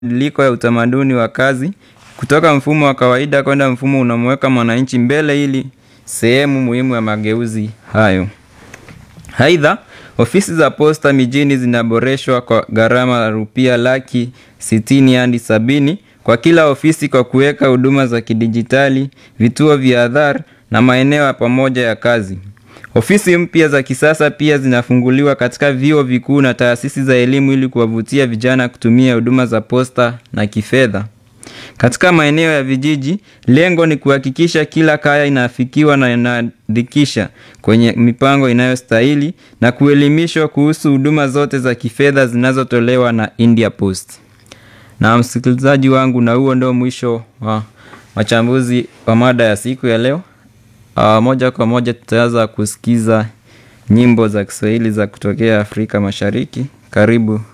mabadiliko ya utamaduni wa kazi kutoka mfumo wa kawaida kwenda mfumo unamweka mwananchi mbele ili sehemu muhimu ya mageuzi hayo. Aidha, ofisi za posta mijini zinaboreshwa kwa gharama ya rupia laki sitini hadi sabini kwa kila ofisi kwa kuweka huduma za kidijitali, vituo vya adhar na maeneo ya pamoja ya kazi. Ofisi mpya za kisasa pia zinafunguliwa katika vyuo vikuu na taasisi za elimu ili kuwavutia vijana kutumia huduma za posta na kifedha. Katika maeneo ya vijiji, lengo ni kuhakikisha kila kaya inafikiwa na inaandikisha kwenye mipango inayostahili na kuelimishwa kuhusu huduma zote za kifedha zinazotolewa na India Post. Na msikilizaji wangu, na huo ndio mwisho wa machambuzi wa mada ya siku ya leo. Uh, moja kwa moja tutaanza kusikiza nyimbo za Kiswahili za kutokea Afrika Mashariki. Karibu